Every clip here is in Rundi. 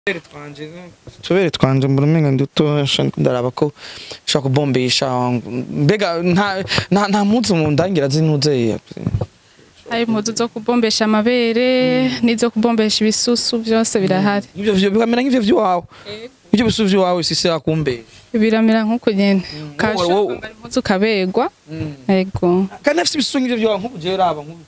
tubere twanje mbona umenga nduto ndaraba ko ushobora kubombesha mbega nta nta nta mpuzu mu ndangira zinuze hari impuzu zo kubombesha amabere n'izo kubombesha ibisusu byose birahari ivyo vyo bikamera nk'ivyo vy'iwawe ivyo bisusu vy'iwawe sisi akumbesha biramera nk'uko nyene wowe- ukashobora kwambara impuzu ukabegwa yego kandi afite ibisusu nk'ivyo vy'iwawe nk'ubu jewe raba nk'ubu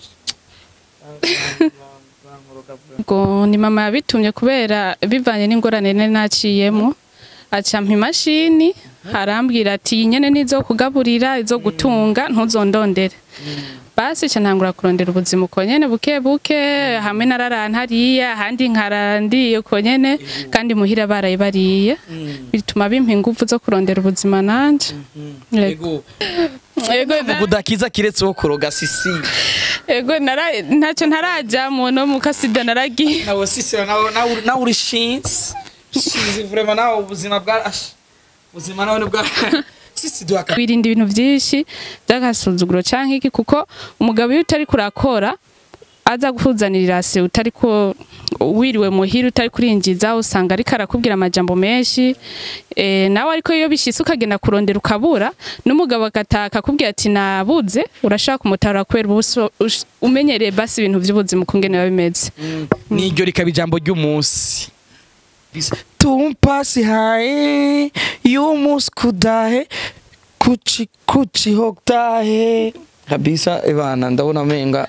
ngo ni mama yabitumye kubera bivanye n'ingorane nari naciyemo acampa imashini arambwira ati iyi nyene nizo kugaburira izo gutunga ntuzondondere basi ca ntangura kurondera ubuzima uko nyene buke buke hamwe nararana hariya ahandi nkarandiye uko nyene kandi muhira baraye bariye bituma bimpa ingufu zo kurondera ubuzima nanje Yego. Yego, na- kudakiza kiretse wo kuroga sisi Ego nara ntacyo ntarajyamo no mu kasida naragiye nawe sisi nawe nawe nawe uri shinzi shinzi vraiment nawe ubuzima bwa ash ubuzima nawe ni bwa sisi duhaka wirinda ibintu byinshi by'agasuzuguro cyangwa iki kuko umugabo iyo utari kurakora aza guhuzanira irasi utari ko wiriwe muhira utari kurinjiza usanga ariko arakubwira amajambo menshi e, nawe ariko iyo bishitse ukagenda kurondera ukabura n'umugabo agataha akakubwira ati nabuze urashaka kumutara kubera ubuso ush- umenyereye basi ibintu by'ubuzima ukungene biba bimeze niryo rikaba ijambo ry'umunsi tumpasi hae y'umunsi kudahe kuchi kuchi hoktahe kabisa ebana ndabona menga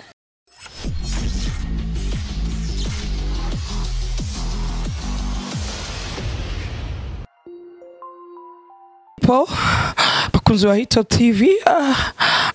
po bakunzi ba hitop tv ah,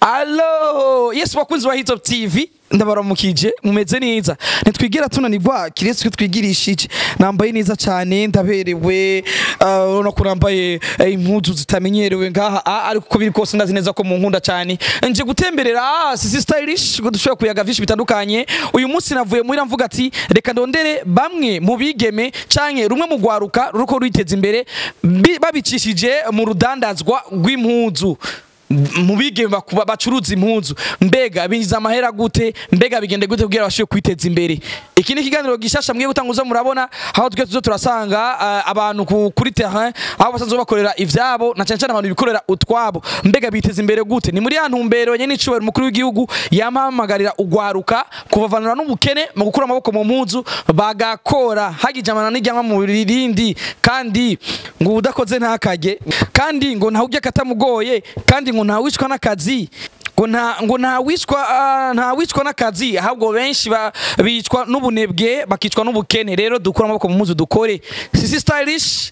alo yes bakunzi ba hitop tv ndabaramukije mumeze neza ntitwigira tunanirwa kiretse twe twigirishije nambaye neza cyane ndaberewe ah, urabona ko nambaye eh, impuzu zitamenyerewe ngaha ah, ariko uko biri kose ndazi neza ko munkunda cyane nje gutemberera ah, sisi stylish ngo dushobora kuyaga vyinshi bitandukanye uyu munsi navuye muhira mvuga ati reka ndondere bamwe mu bigeme canke rumwe mu gwaruka ruko rwiteza imbere bi- babicishije mu rudandazwa rw'impuzu mu bigeme bakuba- bacuruza impuzu mbega binjiza amahera gute mbega bigende gute kugira bashobore kwiteza imbere iki ni ikiganiro gishasha mwiye gutanguza murabona aho twe tuzo turasanga uh, abantu ku- kuri terrain aho basanzwe bakorera ivyabo na cyane cyane abantu bikorera utwabo mbega biteza imbere gute ni muri ya ntumbero nyene icubahiro umukuru w'igihugu yampamagarira ugwaruka kubavanura n'ubukene mu gukura amaboko mu mpuzu bagakora hagijamana n'ijyanwa mu rindi kandi ngo udakoze ntakajye kandi ngo ntawe ujya katamugoye kandi ngo ntawicwa n'akazi ngo nta ngo ntawicwa ah, ntawicwa n'akazi ahubwo benshi ba- bicwa n'ubunebwe bakicwa n'ubukene rero dukura amaboko mu mpuzu dukore sisi stylish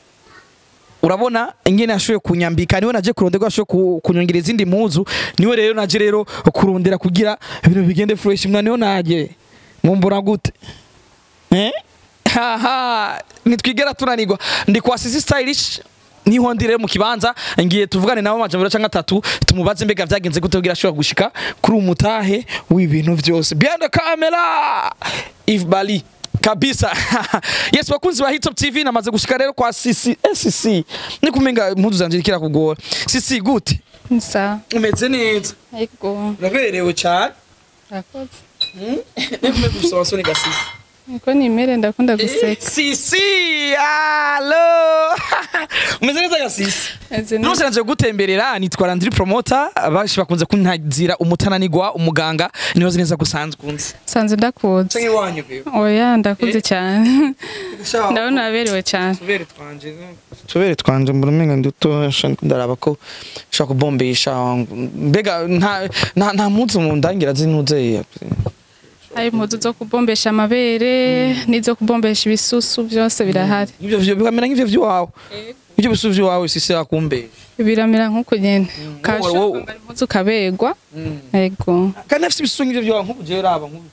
urabona ingene yashoboye kunyambika niwe naje kurondera ashoboye ku- kunyongera izindi mpuzu niwe rero naje rero kurondera kugira ibintu bigende fresh mwana niho naje mumbura gute eh haha nitwigera tunanirwa ndi kwa sisi stylish niho ndi rero mu kibanza ngiye tuvugane nabo amajambo canke atatu tumubaze mbega vyagenze gute kugira ashobora gushika kuri umutahe w'ibintu vyose behind the camera Yves Bali kabisa yes bakunzi ba hitop tv namaze gushika rero kwa sisi eh, sisi ni kumenga impuzu zanje zikira kugora sisi gute nsa umeze neza yego uraberewe cyane urakoze nekume gusaba soni gasisi niko nimere ndakunda guseka sisi alo umeze neza gasisi Meze neza. nose naje gutemberera nitwara ndiri promoter abashi bakunze kuntazira umutananigwa umuganga nibaze neza gusanzwe unzi sanze ndakuzi canke wanyu bewe oya ndakuze cyane ndabona uraberewe cyane tubere twanje tubere twanje mbona umenga nduto ndaraba ko ushobora kubombesha mbega nta nta nta mpuzu mu ndangira zinuze hari impuzu zo kubombesha amabere n'izo kubombesha ibisusu byose birahari ivyo vyo bikamera nk'ivyo vy'iwawe ivyo bisusu vy'iwawe sisi akumbesha biramera nk'uko nyene wowe- ukashobora kwambara impuzu ukabegwa yego kandi afite ibisusu nk'ivyo vy'iwawe nk'ubu jewe raba nk'ubu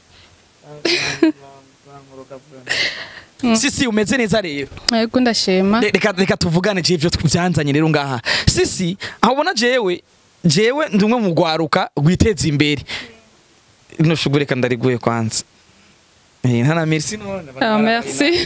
sisi umeze neza rero yego ndashima Re- reka reka tuvugane je ivyo byanzanye rero ngaha sisi aho ubona jewe jewe ndi umwe mu gwaruka rwiteza imbere ino shugu reka ndariguye kwanza Eh, ntana merci none Ah, merci.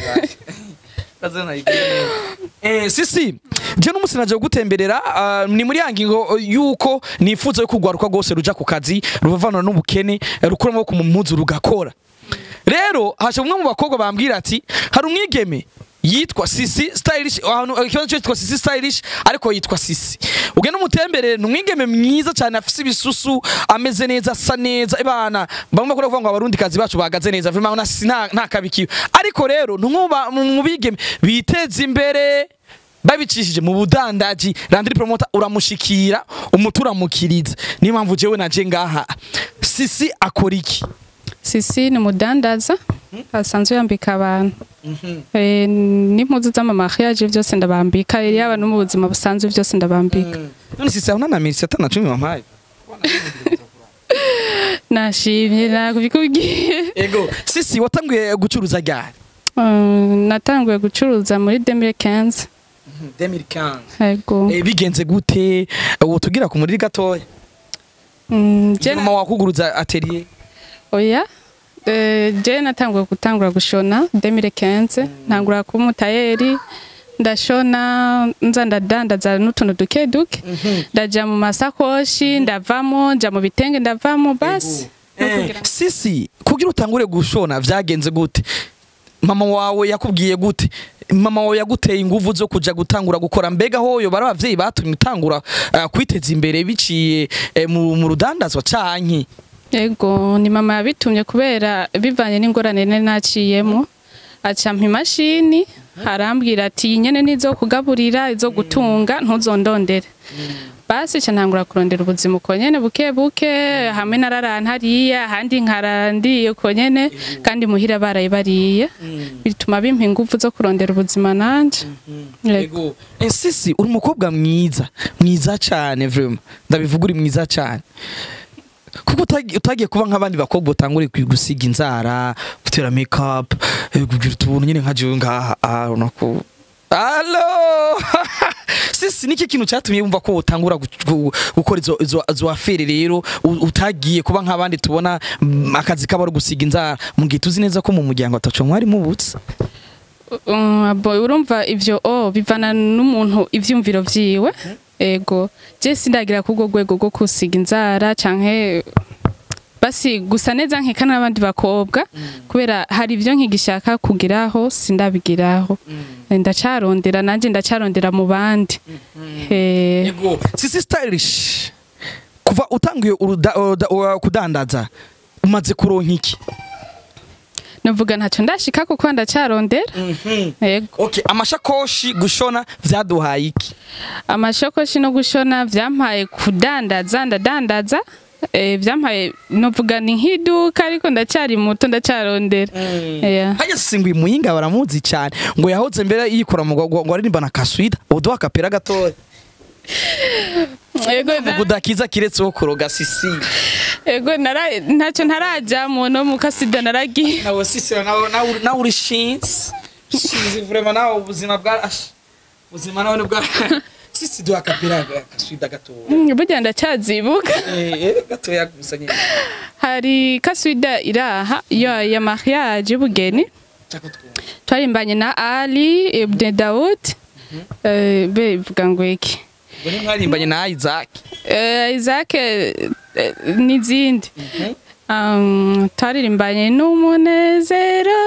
Eh, sisi je n'umunsi naje gutemberera ah, ni muri ya ngingo yuko nifuza yo kugwaruka rwose ruja ku kazi ruvavanura n'ubukene rukura amaboko mu mpuzu rugakora rero hasha umwe mu bakobwa bambwira ati hari umwigeme yitwa sisi stylish ahantu ikibazo cyo yitwa sisi stylish ariko yitwa sisi ugenda umutemberere ni umwigeme mwiza cyane afise ibisusu ameze neza asa neza ibana bamwe bakora kuvuga ngo abarundi kazi bacu bagaze neza vraiment na sisi nta nta kabikiwe ariko rero ntumba mu bigeme biteza imbere babicishije mu budandaji randiri promoter uramushikira umuturamukiriza niyo mpamvu jewe naje ngaha sisi akora iki sisi ni umudandaza asanzwe yambika abantu Eh, n'impuzu z'amamariage byose ndabambika yaba no mu buzima busanzwe byose ndabambika none sisi aho nana minsi atana cumi wampaye nashimye nakubikubwiye ego sisi watanguye gucuruza ryari Mm, natanguye gucuruza muri 2015 2015 yego Eh, bigenze gute ubu tugira ku muriri gatoya Mm, je mama wakuguruza atelier oya Eh, je natanguye gutangura gushona 2015 ntangura kuba umutayeri ndashona nza ndadandaza n'utuntu duke duke ndaja mu masakoshi ndavamo nja mu bitenge ndavamo basi No Eh, kugira- sisi kugira utangure gushona vyagenze gute mama wawe yakubwiye gute mama wawe yaguteye inguvu zo kuja gutangura gukora mbega hoyo bari abavyeyi batumye utangura uh, kwiteza imbere biciye eh, mu, mu rudandazwa canke Ego ni mama yabitumye kubera bivanye n'ingorane nari naciyemo acampa imashini arambwira ati "Iyi nyene nizo kugaburira izo gutunga ntuzondondere basi ca ntangura kurondera ubuzima uko nyene buke buke hamwe nararana hariya ahandi nkarandiye uko nyene kandi muhira baraye bariye bituma bimpa ingufu zo kurondera ubuzima nanje Ego. Eh, sisi uri umukobwa mwiza mwiza cane vraiment ndabivuga uri mwiza cane kuko utagi- utagiye kuba nk'abandi bakobwa utangure kwi- gusiga inzara gutera make up eh, kugira utuntu nyine nka jewe ngaha ah, urabona ko Allo sisi niki kintu cyatumye wumva ko utangura gu- gu- gukora izo izo izo afere rero u- utagiye kuba nk'abandi tubona mm, akazi kaba ari gusiga inzara mu gihe tuzi neza ko mu muryango ataco mwari mubutse Um, boy urumva ivyo oh bivana n'umuntu ivyumviro vyiwe ego je sindagira kubwo rwego rwo kusiga inzara canke basi gusa neza nkeka n'abandi bakobwa kubera hari ivyo nkigishaka kugiraho sindabigiraho ndacarondera nanje ndacarondera mu bandi Eh, Yego, sisi stylish kuva utanguye uruda- uruda- ura- kudandaza umaze kuronka iki novuga ntacyo ndashika kuko ndacarondera ego okay amashakoshi gushona vyaduhaye iki amashakoshi no gushona vyampaye kudandaza ndadandaza eh, vyampaye novuga ni nk'iduka ariko ndacyari muto ndacarondera Yeah. hajya singwa imuyinga baramuzi cyane ngo yahoze mbere yikora mu ngo ngo aririmba na kaswida uduha akapera gatoya ego mu na- kudakiza kiretse wo kuroga sisi ego nara- ntacyo ntarajamo no mu kasida naragiye nawe sisi nawe nawe nawe uri shinzi shinzi vraiment nawe ubuzima bwa ubuzima nawe bwa sisi duha akapera kaswida gatoya Mm, burya ndacyazibuka eh eh, gatoya gusa nyine hari kaswida iraha ya ya mariage y'ubugeni cyako twumva twarimbanye na ali ibn daud Eh, be vuga ngo iki ngo ni mwarimbanye na Isaac Eh, Isaac eh, eh, n'izindi Um, twaririmbanye n'umunezero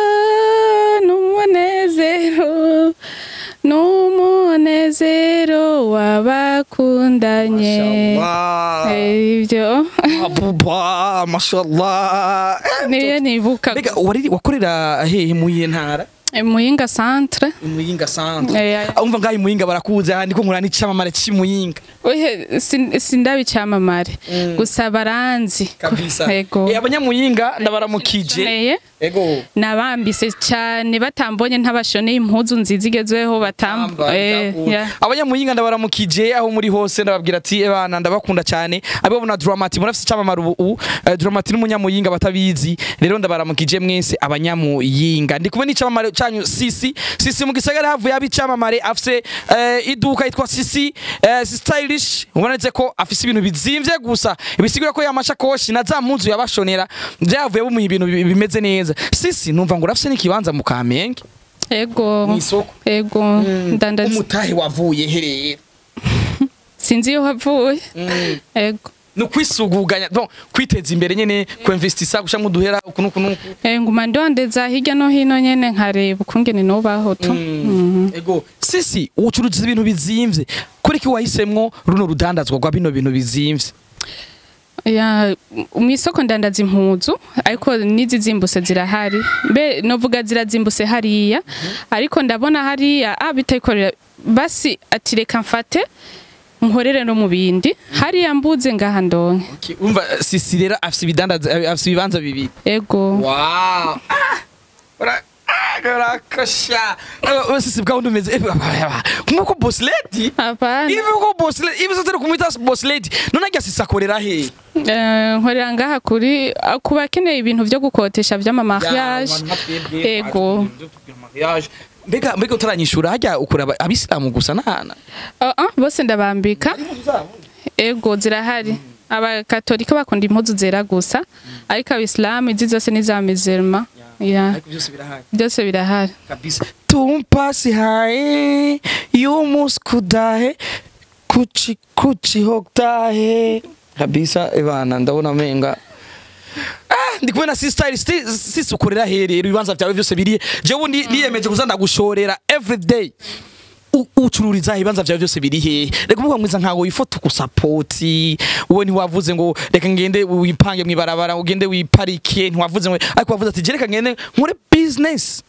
n'umunezero n'umunezero w'abakundanye Mashallah. Eh, ibyo Abuba, mashallah. niyo nibuka Mbega wari wakorera hehe mu yihe ntara? Eh, muyinga centre Imuyinga sanzwe. Eh, Umva ngaho imuyinga barakuze handi ko nkura n'icamamare c'imuyinga. ohe sin- sindabicamamare gusa baranzi Kabisa. ego Eh abanyamuyinga ndabaramukije. Neye. Ego. nabambise cyane batambonye ntabashoneye impuzu nziza igezweho batambo Amba, eh, ndakunda. yeah. abanyamuyinga ndabaramukije aho muri hose ndababwira ati ebana ndabakunda cyane abo na Dramati murafise icamamare ubu ubu eh, Dramati n'umunyamuyinga batabizi rero ndabaramukije mwese abanyamuyinga ndi kumwe n'icamamare canyu Sisi Sisi mu gisagara havuye abicamamare afise eh, iduka yitwa Sisi eh, stylish ubonetse ko afise ibintu bizimvye gusa ibisigura ko yamashakoshi na za mpuzu yabashonera byavuye bumuha ibintu bi- bimeze neza Sisi numva ngo urafise n'ikibanza mu Kamenge ego mw'isoko ego ndandaza umutahe wavuye herera sinzi iyo wavuye ego ni ukwisuguganya donc kwiteza imbere nyene kuinvestisa gusha muduhera uku nuku nuku Eh, nguma ndondeza hirya no hino nyene nkareba ukungene nobaho tu ego sisi ucuruza ibintu bizimvye kuri ki wahisemwo runo rudandazwa rwa bino bintu bizimvye ya mu isoko ndandaza impuzu ariko n'izizimbuse zirahari mbe novuga zirazimbuse hariya ariko ndabona hariya ah bitayikorera basi ati reka mfate nkorere no mu bindi hariya mbuze ngaha ndonke Okay, umva sisi rero afise ibidandaza afise ibibanza bibiri ego wow ah ora Karakasha. Sisi bwa undi umeze nk'uko boss lady apana ibi uko boss lady ibi sotero kumwita boss lady none ajya sisi akorera he Eh, nkorera ngaha kuri ah, ku bakeneye ibintu vyo gukotesha vy'amamariage ego mbega mbega utaranyishura hajya ukora aba- abisilamu gusa nahana Ah, ah, bose ndabambika ego zirahari abakatolika bakunda impuzu zera gusa ariko abisilamu izi zose ni za mizerma ya byose birahari byose birahari kabisa tumpasi hae yumuskudahe kuchi kuchi hoktahe kabisa ebana ndabona menga Ah, ndi kumwe na sister sisi ukorera he rero ibibanza byawe byose biri jewe ndi niyemeje kuza ndagushorera every day U- ucururiza ibibanza byawe byose biri hehe reka umuvuga mwiza nkago ifoto kusapoti wowe ntiwavuze ngo reka ngende wipange mwibarabara ugende wiparike ntiwavuze ngo ariko wavuze ati je reka ngende nkore business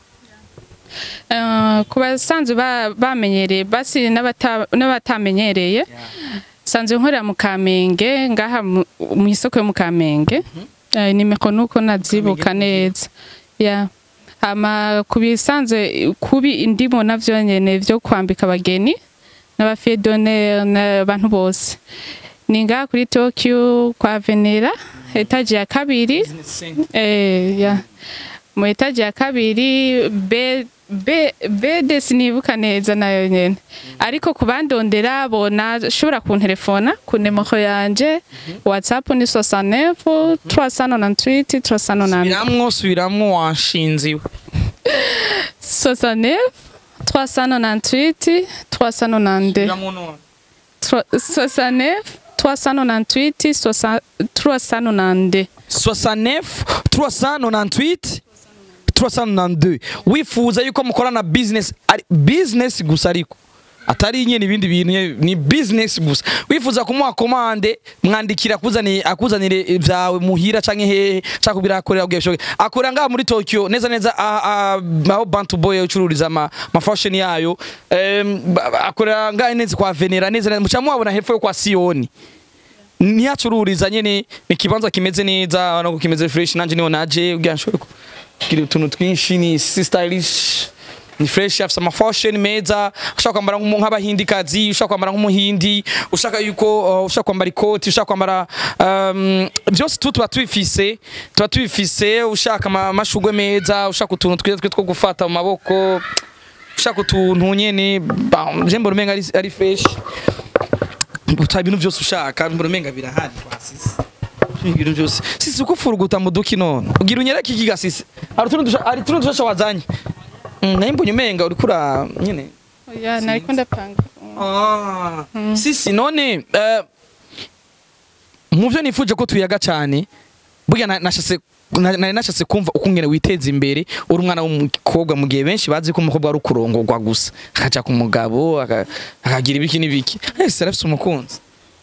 Eh, ku basanzwe ba- bamenyereye basi n'abata- n'abatamenyereye sanzwe nkorera mu kamenge ngaha mu- mu isoko yo mu kamenge Eh, nimero nuko nazibuka neza ya hama ku bisanzwe kubi indimo navyo nyene vyo kwambika abageni n'abafiye d'honneur n'abantu bose ni ngaha kuri Tokyo kwa Venera etaje ya kabiri Eh, ya. Mu etaje ya kabiri B B B sinibuka neza nayo nyene. Ariko kubandondera bona shobora kuntelefona ku nimero yanje WhatsApp ni 69 398 398 subiramwo subiramwo wanshinziwe 69 398 392 69 398 392 69 398 392 wifuza yuko mukorana business ari business gusa ariko atari nyene ibindi bintu nye- ni business gusa wifuza kumuha komande mwandikira akuzanire akuzanire vyawe muhira canke hehe canke kubira akorera ubwe bishoboke akorera ngaha muri Tokyo neza neza ah, ah, aho Bantu Boy ucururiza ama, ma fashion yayo Em, ba- ba- akorera ngaha neza kwa Venera neza neza muca muhabona hepfo yo kwa Sioni ntiyacururiza nyene ni ikibanza kimeze neza urabona ko kimeze fresh nanje niho naje ubwira nshobora kugira utuntu twinshi ni si stylish ni fresh afite amafashion meza ushaka kwambara nk'umu- nk'abahindikazi ushaka kwambara nk'umuhindi ushaka yuko uh, ushaka kwambara ikoti ushaka kwambara um, byose tu tuba tubifise tuba tubifise ushaka ama- amashugwe meza ushaka utuntu twiza twe two gufata mu maboko ushaka utuntu nyene ba- je mbona umenga ari, ari fresh uta ibintu byose ushaka mbona umenga birahari kwa sisi ibintu byose sisi uko furuguta mu duki none ugira unyereke iki gasisi hari utuntu dusha- hari utuntu dushasha wazanye Mm, naye mbonye umenga uriko ura nyene ya nariko ndapanga Ah, sisi none eh, mu byo nifuje ko tuyaga cyane burya na- nashase na- nari nashatse kumva uko ngene witeza imbere uri umwana w'umukobwa mu gihe benshi bazi ko umukobwa ari ukurongorwa gusa akaja ku mugabo aka- akagira ibiki n'ibiki ese arafise umukunzi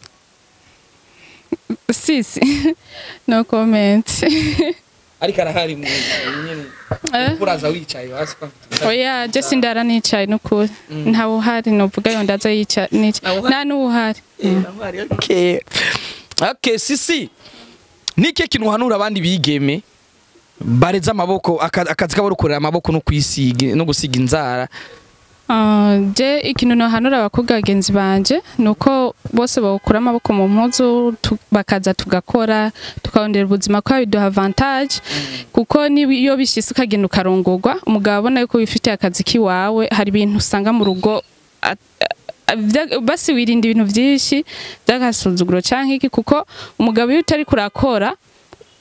sisi no comment ariko arahari mu nyene Eh? uraza wicaye hasi kwa oya je sindara nicaye nukuri ntawe uhari novuga yo ndaza yicaye Ntawe uhari? nta n'uwuhari Okay. Okay, sisi. Nike kintu uhanura abandi bigeme bareza amaboko aka- akazi kabo rukorera amaboko no kwisiga no gusiga inzara. Ah, je ikintu nohanura abakobwa bagenzi banje nuko bose bawukura amaboko mu mpuzu tu- bakaza tugakora tukabonera ubuzima ko biduha avantage kuko niyo bishise ukagenda ukarongorwa umugabo abona yuko wifitiye akazi kiwawe hari ibintu usanga mu rugo at- a- vya- basi wirinda ibintu byinshi by'agasuzuguro canke iki kuko umugabo iyo utari kurakora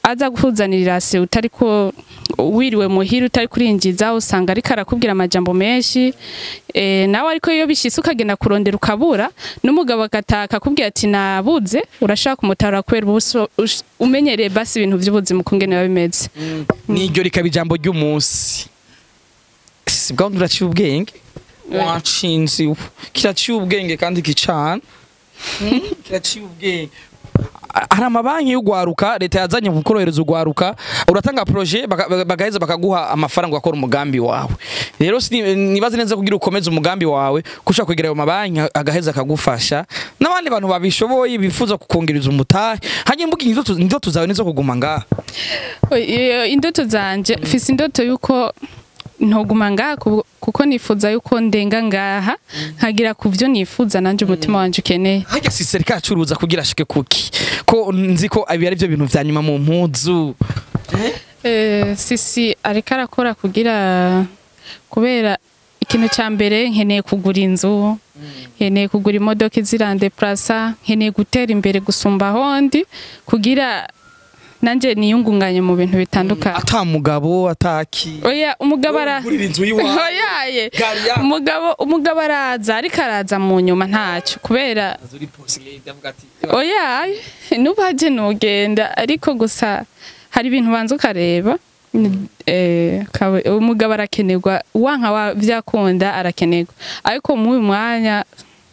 aza kuzanira irasi utari ko wiriwe muhira utari kurinjiza usanga ariko arakubwira amajambo menshi eh, nawe ariko iyo bishise ukagenda kurondera ukabura n'umugabo agataka akubwira ati nabuze urashaka kumutara kubera uba uso- ush- umenyereye basi ibintu by'ubuzima ukungene biba bimeze niryo rikaba ijambo ry'umunsi si bwa wundi uraciye ubwenge wanshinze ubu kiraciye ubwenge kandi kicana Mm, kiraciye ubwenge Ah, hari amabanki y'ugwaruka leta yazanye mu korohereza ugwaruka uratanga projet baka- baka- bagaheza bakaguha amafaranga ugakora umugambi wawe rero sini- nibaze neza kugira ukomeze umugambi wawe ko ushobora kwegera ayo mabanki agaheza akagufasha n'abandi bantu babishoboye bifuza kukongereza umutahe hanyuma mbuga indoto indoto zawe nizo kuguma ngaha Iyo indoto zanje mfise indoto yuko ntoguma ngaha ku- kuko nifuza yuko ndenga ngaha nkagira ku byo nifuza nanje umutima wanje ukeneye harya si serikali acuruza kugira ashike kuki ko nzi ko ibi ari byo bintu vya nyuma mu mpuzu Eh, sisi ariko arakora kugira kubera ikintu cya mbere nkeneye kugura inzu nkeneye kugura imodoka izirande plasa nkeneye gutera imbere gusumba ahondi kugira nanjye niyungunganye mu bintu bitandukanye ata mugabo ataki oya umugabo ara Ugurira inzu y'iwawe. oyaye Gari ya- umugabo umugabo araza ariko araza mu nyuma ntacyo kubera oya nubaje nugenda ariko gusa hari ibintu banza ukareba eh, kawe- umugabo arakenerwa wanka wa vyakunda arakenerwa ariko mu uyu mwanya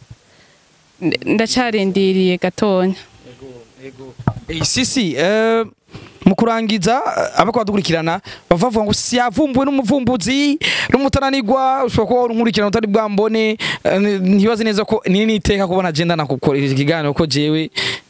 n- ndacarindiriye gatonya Eh, sisi eh, mu kurangiza eh, abako badukurikirana bava bavuga ngo siyavumbuwe n'umuvumbuzi n'umutananirwa ushobora kuba unkurikirana utari bwambone eh, ntibaze neza ko nini niteka kubona agenda nakukoresha ikiganiro ko jewe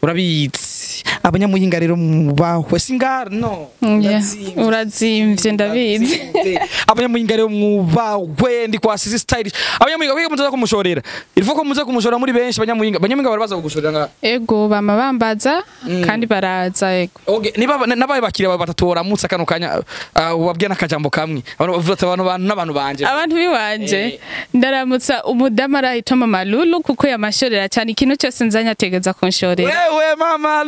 urabizi abanyamuhinga rero mubahwe singara no Yeah, Urazimvye. urazimvye ndabizi abanyamuhinga rero mwubahwe ndi kwa sisi stylish abanyamuhinga kwiga muzaza kumushorera ilifo ko muza kumushorera muri benshi abanyamuhinga abanyamuhinga barabaza kugushorera nga ego bama bambaza kandi baraza ego Okay, niba nabaye bakiriya bawe batatu baramutse kano kanya uh, ubabwiye n'akajambo kamwe abantu bavuga ati abantu bantu n'abantu banje abantu biwanje ndaramutsa umudamu arahita mama lulu kuko yamashorera cyane ikintu cyose nzanye ategeza kunshorera wewe mama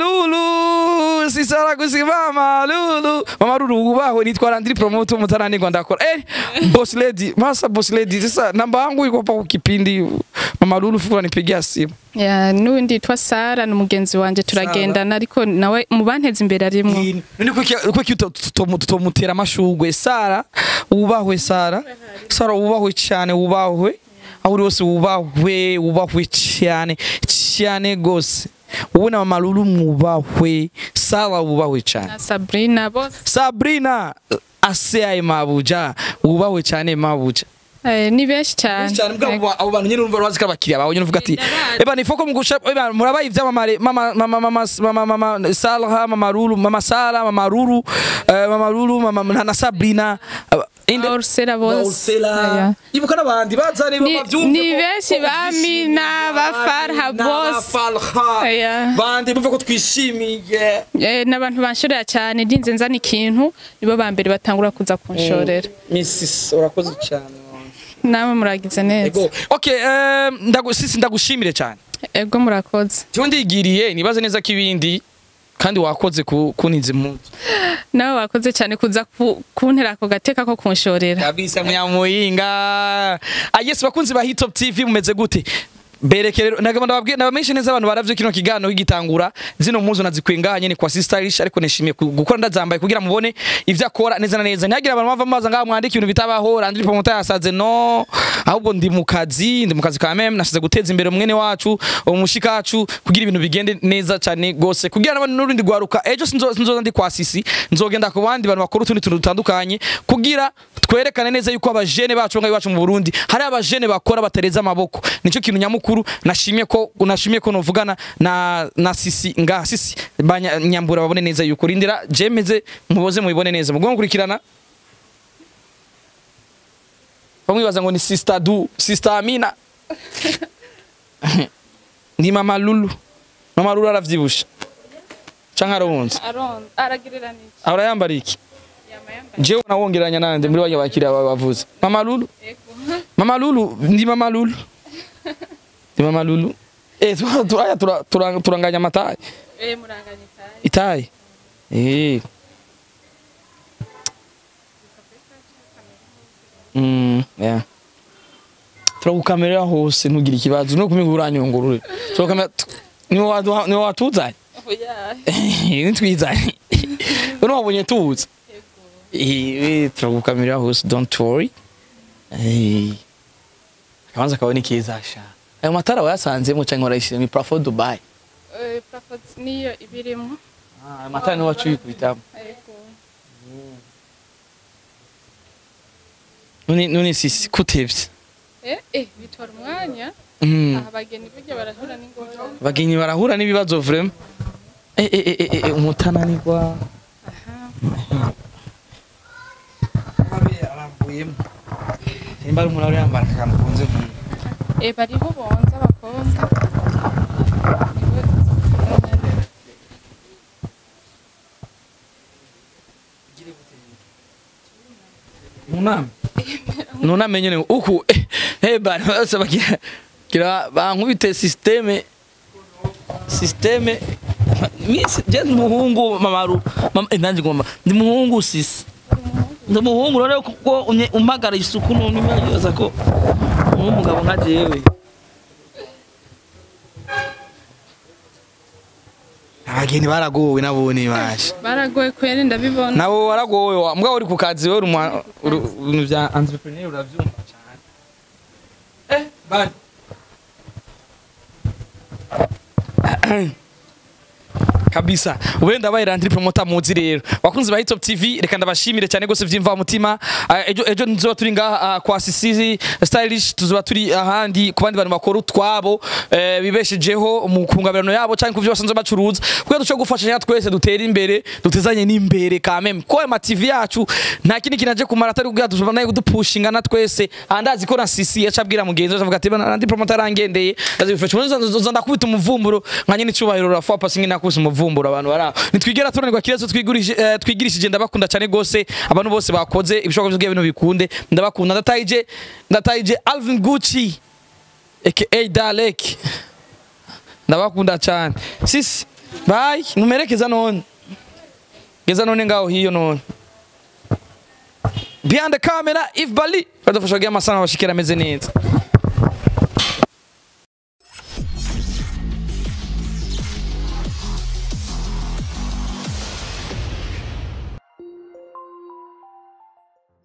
lulu sisara gusi mama lulu mama lulu ubahwe nitwa Landry promote umutananirwa ndakora eh boss lady masa boss lady sasa namba yangu iko pa kipindi mama lulu fukura nipigia simu Ya, n'undi yitwa sara ni umugenzi wanje turagendana ariko nawe mu banteza imbere arimwo none kuki tutomutera amashugwe sara wubahwe sara sara wubahwe cyane wubahwe aho uri hose wubahwe wubahwe cyane cyane gose wowe na mama lulu mwubahwe sara wubahwe cyane na sabrina bose sabrina aseaye mabuja wubahwe cyane mabuja Eh, ni benshi cyane cyane mbwa abo bantu nyine urumva bazi ko abakiriya bawe nyine uvuga ati Ndabazi. eba ni foko mugusha eba murabaye ivyamamare mama mama mama mama mama Salha mama Lulu mama Sala mama Lulu eh, mama Lulu mama na Sabrina aba- inde Ursula bose Ursula Aya. ibuka n'abandi bazane Ni- bavyumve ni ko- benshi ko ba twishimiye, Mina, ba Farha Mina, bose. ba Farha Aya. bandi bumve ko twishimiye Eh, n'abantu banshorera cyane ndinze nzana ikintu nibo ba mbere batangura kuza kunshorera Mrs urakoze cyane namwe muragize neza Ego okay eh, ndagu sisi ndagushimire cyane ego murakoze cyo ndigiriye nibaze neza ko ibindi kandi wakoze ku kuniza impunzi nawe wakoze cyane kuza ku- kuntera ako gateka ko kunshorera kabisa muyamuyinga ah yes bakunzi ba Hit Top TV mumeze gute bereke rero nagamba ndababwiye nabamenyeshe neza abantu baravye kino kiganiro kigitangura zino mpuzu nazikwenganye ni kwa Sister Stylish ariko nishimiye ku- gukora ndazambaye kugira mubone ivyo akora neza na neza ntihagira abantu bava maza ngaho mwandika ibintu bitabaho Landry Promoter yasaze no ahubwo ndi mu kazi ndi mu kazi ka meme nasize guteza imbere mwene wacu umushikacu kugira ibintu bigende neza cyane gose kugira n'abandi n'urundi gwaruka ejo sinzo sinzoza ndi kwa Sisi nzogenda ku bandi bantu bakora utundi tuntu dutandukanye kugira twerekane neza yuko abajene bacu ngaho iwacu mu Burundi hari abajene bakora batereza amaboko nico kintu nyamukuru nashimye ko nashimye ko novugana na na Sisi nga Sisi banya nyambura babone neza yuko rindira jemeze muboze mubibone neza mugomba gukurikirana bamwibaza ngo ni sister du sister Amina ni mama Lulu mama Lulu aravyibusha canke arabunze aragirira niki ahora yambara iki jewe nawongeranya nande muri banya bakiriya bawe bavuze mama Lulu mama Lulu ndi mama Lulu ndi mama Lulu eh turaya tura, tura, turanganya amataye itaye eh Mm, yeah. turagukamerera hose ntugire ikibazo no kumiga uranyungurure turagukamera niwe waduha- niwe watuzanye nitwizanye uno wabonye tuza Eh, turagukamerera hose don't worry Eh, akabanza kawe ni keza sha ayo matara wayasanzemo cyangwa warayishyira ni parafo dubai niyo ibirimo Ah, ayo matara niwe waciye kubitamo none none sisi kutevye eh eh bitwara umwanya Mm. aha abageni burya barahura n'ingorane bagenyi barahura n'ibibazo vrema eh eh eh eh, eh umutananirwa aha arambuyemo nimba ari umuntu ari yambara akantu kunze nk'ibi eh bariho bonza abakobwa munama nuname nyene uku eh, eh bana bose bagira gira bankubite systeme systeme misi je ndi umuhungu mamaru mama eh, nanje ngoma ndi umuhungu sisi ndi umuhungu rero kuko unye- umpagara isuku none mbaza ko uri umugabo nka jewe abageni baragowe nabone baje baragoye kwera ndabibona nabo waragowe wa mbwa uri ku kazi we uri umu- uri- ibintu bya entrepreneur uravyumva cyane eh bani kabisa wenda baye randiri promoter muzi rero wakunze ba Hitop TV reka ndabashimire cyane gose vyimva mutima ejo ejo nzoba turi ngaha ah, kwa Sisi stylish tuzoba turi ahandi ku bandi bantu bakora utwabo eh, bibeshejeho mu kungabirano yabo cyangwa kuvyo basanzwe bacuruza kuko duco gufashanya twese dutera imbere dutezanye n'imbere kameme ko ama TV yacu nta kindi kinaje kumara atari kugira tuzobana kudupushinga na twese andazi ko na Sisi yacabwira mugenzi we avuga ati bana randi promoter arangendeye ndazifasha uzo ndakubita umuvumburo nka nyine icubahiro rafa pasi ngina kusa umuvumburo abantu bara nitwigera tunanirwa kirezo twigurije eh, twigirishije ndabakunda cyane gose abantu bose bakoze ibishoboka byo bintu bikunde ndabakunda ndatayije ndatayije Alvin Gucci aka Dalek ndabakunda cyane sisi bye numerekeza none geza none ngaho hiyo none behind the camera if bali badufasha kugira amasana bashikira ameze neza